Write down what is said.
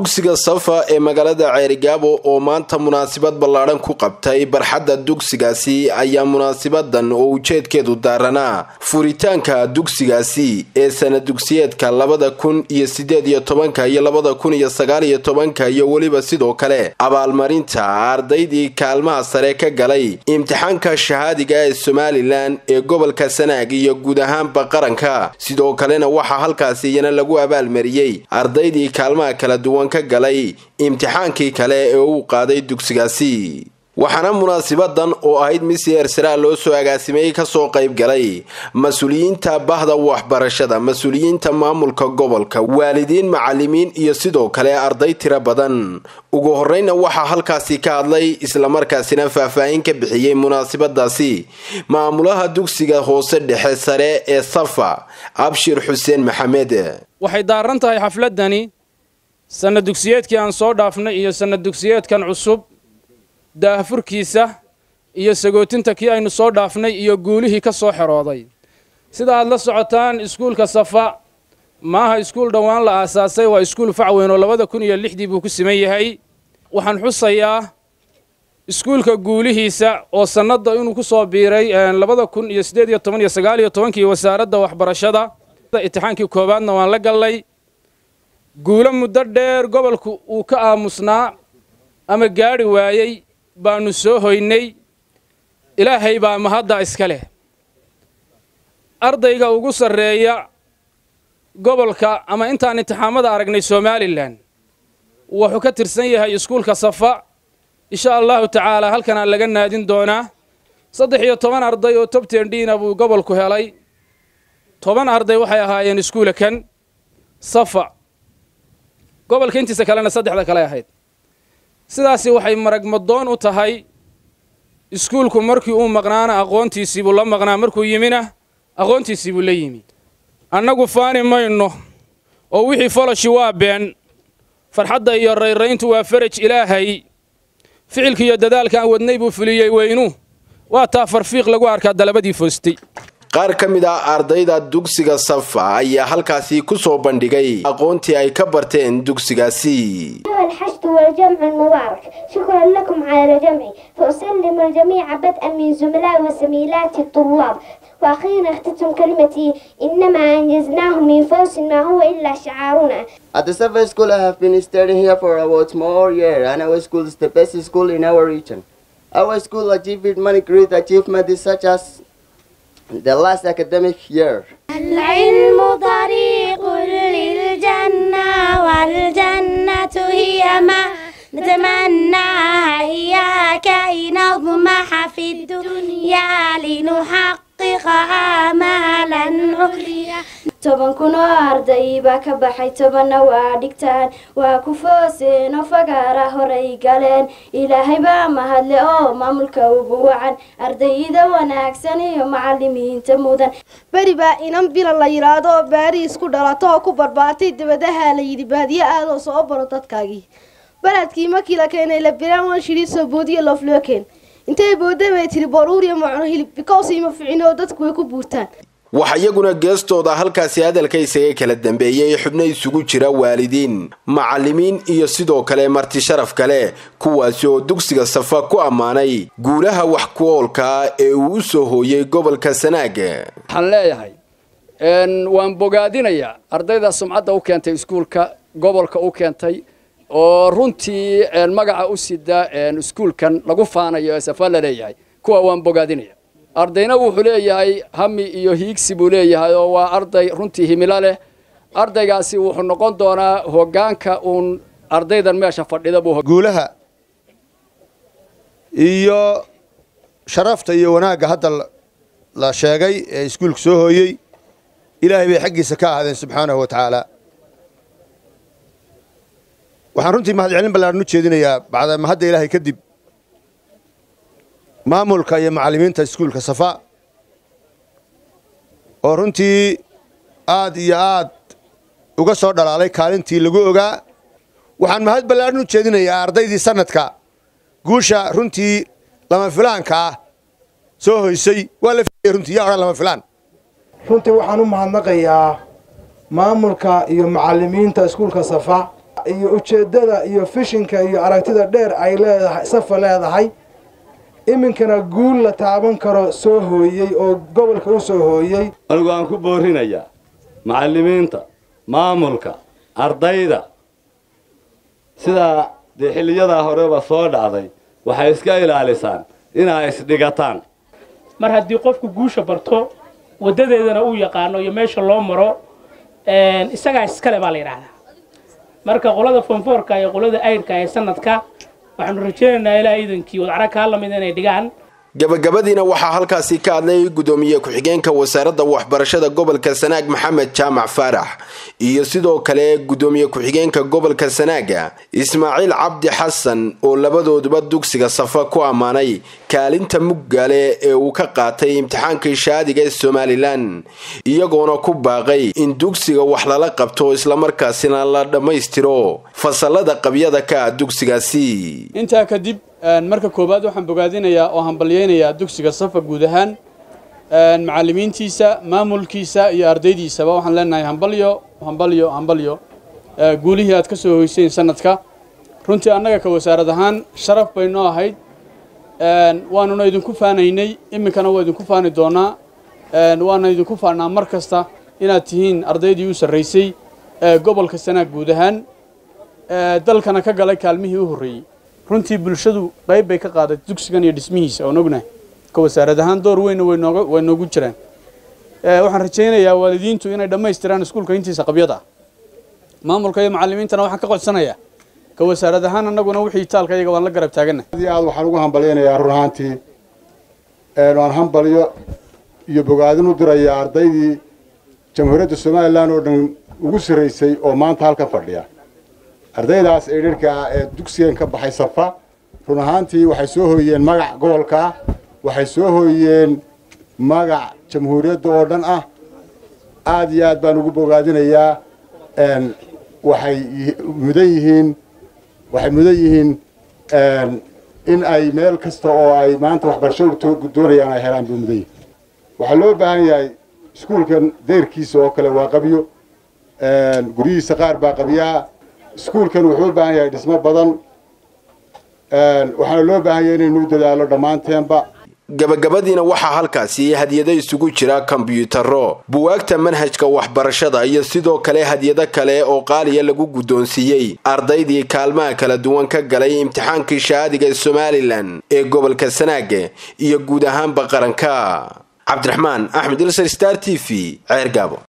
dugsiga safa ee magaalada ceerigaabo oo maanta munaasabad ballaadhan ku qabtay barxadda dugsigaasi ayaa munaasabadan oo ujeedkeedu daaranaa furitaanka dugsigaasi ee sana dugsiyeedka labada kun iyo sideed iyo tobanka iyo labada kun iyo sagaal iyo tobanka iyo weliba sidoo kale abaalmarinta ardaydii kaalmaha sare ka galay imtixaanka shahaadiga ee somalilan ee gobolka sanaag iyo guud ahaanba qaranka sidoo kalena waxaa halkaasi iyana lagu abaalmariyey ardaydii kaalmaha kala duwan ka galay imtixaankii kale ee uu qaaday dugsigaasi waxaana munaasabadan oo ahayd misi ersara loo soo agaasimeeyey kasoo qayb galay mas-uuliyiinta bahda waxbarashada mas-uuliyiinta maamulka gobolka waalidiin macalimiin iyo sidoo kale arday tiro badan ugu horeyna waxaa halkaasi ka hadlay islamarkaasina faahfaahin ka bixiyey munaasabadaasi maamulaha dugsiga hoose dhexe sare ee safa abshir xuseen maxamed waxay daaran tahay xafladani sanna dugsiyeedkii aan soo dhaafnay iyo sanna dugsiyeedkan cusub daahfurkiisa iyo sagootinta kii aynu soo dhaafnay iyo guulihii ka soo xerooday sida aad la socotaan iskuulka safa maaha iskuul dhowaan la aasaasay waa iskuul facweyn oo labada kun iyo lixdii buu ku siman yahay waxaan xusayaa iskuulka guulihiisa oo sannadda inuu ku soo biiray labada kun iyo siddeed iyo toban iyo sagaal iyo tobankii wasaaradda waxbarashada imtixaankii koowaadna waan la gallay guulo muddo dheer gobolku uu ka aamusnaa ama gaadhi waayey baannu soo hoynay ilaahay baa mahadda iska leh ardayga ugu sarreeya gobolka ama intaan imtixaamada aragnay somalilan wuxuu ka tirsan yahay iskuulka safa insha allahu tacaalaa halkanaa laga naadin doonaa saddex iyo toban arday oo tobtendhiina buu gobolku helay toban arday waxay ahaayeen iskuula kan safa gobolka intiisa kalena saddexda kale ahayd sidaasi waxay maragmadoon u tahay iskuulku markii uu maqnaana aqoontiisiibuu la maqnaa markuu yimina aqoontiisiibuu la yimi annagu faani mayno oo wixii foloshi waa been farxadda iyo rayrayntu waa faraj ilaahay ficilka iyo dadaalka aan wadnay buu fuliyey weynu waa taa farfiiq lagu arkaa dalabadii foostay qaar ka mid ah ardayda dugsiga safa ayaa halkaasi ku soo bandhigay aqoontii ay ka barteen dugsigaasi الحشد والجمع المبارك شكرا لكم على الجمع فأسلم الجميع بدءا من زملاء وزميلات الطلاب وأخيرا اختتم كلمتي إنما أنجزناه من فوز ما هو إلا شعارنا At the Safa School, I have been studying here for about more year, and our school is the best school in our region. Our school achieved many great achievements such as the last academic year. العلم طريق للجنة والجنة هي ما نتمناها إياك نضمح في الدنيا لنحقق آمالا عليا toban kun oo arday baa ka baxay tobanna waa dhigtaan waa ku fooseen oo fagaara horay galeen ilaahay baa mahadle oo maamulka ugu wacan ardayda wanaagsan iyo macalimiinta mudan beri baa inan bilan la yidhaahdo oo baariis ku dhalato oo ku barbaartay dabadaha la yidhi baadiye aadoo soo baro dadkaagii baladkii markii la keenay la biraan wan shidhi soo boodiye looflookeen intay boodda bay tiri baruuriya macno hilib bikows ima ficin oo dadku way ku buurtaan waxaa iyaguna geestooda halkaasi hadalka isaga kala dambeeyey xubno isugu jira waalidiin macalimiin iyo sidoo kale marti sharaf kale kuwaasi oo dugsiga safa ku ammaanay guulaha wax ku oolkaa ee uu u soo hooyey gobolka sanaag waxaan leeyahay waan bogaadinayaa ardayda sumcadda u keentay iskuulka gobolka u keentay oo runtii magaca u sida iskuulkan lagu faanayo ee safa la leeyahay kuwa waan bogaadinaya ardayna wuxuu leeyahay hami iyo hiigsi buu leeyahay oo waa arday runtii himilo leh ardaygaasi wuxuu noqon doonaa hoggaanka uun ardaydan meesha fadhida buu guulaha iyo sharafta iyo wanaagga hadda la sheegay ee iskuulka soo hooyey ilaahay bay xaggiisa ka ahaadeen subxaanahu wa tacaala waxaan runtii mahadcelin ballaaran u jeedinayaa bacda mahadda ilaahay kadib maamulka iyo macallimiinta iskuulka safa oo runtii aad iyo aad uga soo dhalaalay kaalintii lagu ogaa waxaan mahad ballaaran u jeedinayaa ardaydii sanadka guusha runtii lama filaanka ah soo hoysay waa la filayay runtii yaa odhan lama filaan runtii waxaan u mahadnaqayaa maamulka iyo macallimiinta iskuulka safa iyo ujeeddada iyo fishinka iyo aragtida dheer ay leedahay safa leedahay iminkana guul la taaban karo soo hooyey oo gobolka u soo hooyey anigu aan ku boorinayaa macallimiinta maamulka ardayda sidaa dee xilliyadaa horeba soo dhacday waxay iska ilaalisaan inaa isdhigataan mar haddii qofku guusha barto waddadeedana uu yaqaano iyo meesha loo maro isagaa iskale baa la yidhaahdaa marka qolada fonfoorka iyo qolada aydhka ee sanadka waxaanu rajaynaynaa ilaa iidankii wadcara kaa lamid inay dhigaan gabagabadiina waxaa halkaasi ka hadlay gudoomiye ku-xigeenka wasaaradda waxbarashada gobolka sanaag maxamed jaamac faarax iyo sidoo kale gudoomiye ku-xigeenka gobolka sanaaga ismaaciil cabdi xasan oo labadooduba dugsiga safa ku ammaanay kaalinta muggaale ee uu ka qaatay imtixaankii shaadiga ee somalilan iyagoona ku baaqay in dugsiga wax lala qabto islamarkaasina la dhammaystiro fasalada qabyada ka ah dugsigaasi intaa kadib marka koowaad waxaan bogaadinayaa oo hambalyeynayaa dugsiga safa guud ahaan macallimiintiisa maamulkiisa iyo ardaydiisaba waxaan leenahay hambalyo hambalyo hambalyo guulihii aad ka soo hoyseen sanadka runtii annaga ka wasaarad ahaan sharaf bay noo ahayd waanuna idinku faanaynay iminkana waa idinku faani doonaa waana idinku faanaa mar kasta inaad tihiin ardaydii u sarraysay gobolka sanaag guud ahaan dalkana ka galay kaalmihii u horreeyey runtii bulshadu qayb bay ka qaaday dugsigan iyo dhismihiisa oon ognahay ka wasaarad ahaan door weynna way noogu jiraan waxaan rajaynayaa waalidiintu inay dhammaystiraan iskuulka intiisa qabyada ah maamulka iyo macallimiintana waxaan ka codsanayaa ka wasaarad ahaan annaguna wixii taalka iyaga waan la garab taagana aad iyo aad waxaan ugu hambalyaynayaa run ahaantii waan hambalyo iyo bogaadin u dirayaa ardaydii jamhuuriyadda somalilan oo dhan ugu sarraysay oo maanta halkan fadhiya ardaydaas ee dharka ah ee dugsigan ka baxay safa run ahaantii waxay soo hooyeen magac gobolka waxay soo hooyeen magac jamhuuriyadda oo dhan ah aada iyo aad baan ugu bogaadinayaa waxay mudan yihiin waxay mudan yihiin in ay meel kasta oo ay maanta waxbarasho doonayaan ay helaan buu mudan yihin waxaa loo baahan yahay iskuulkan deyrkiisa oo kale waa qabyo guryihiisa qaar baa qabyaa iskuulkan wuxuu u baahan yahay dhismo badan waxaana loo baahan yahay inaynu u dadaalo dhammaanteenba gabagabadiina waxaa halkaasi hadyado isugu jira kombyuutaro buwaagta manhajka waxbarashada iyo sidoo kale hadyado kale oo qaaliya lagu guddoonsiiyey ardaydii kaalmaha kala duwan ka galay imtixaankii shaadiga ee somalilan ee gobolka sanaaga iyo guud ahaanba qaranka cabdiraxmaan axmed ilsar star t v ceer gaabo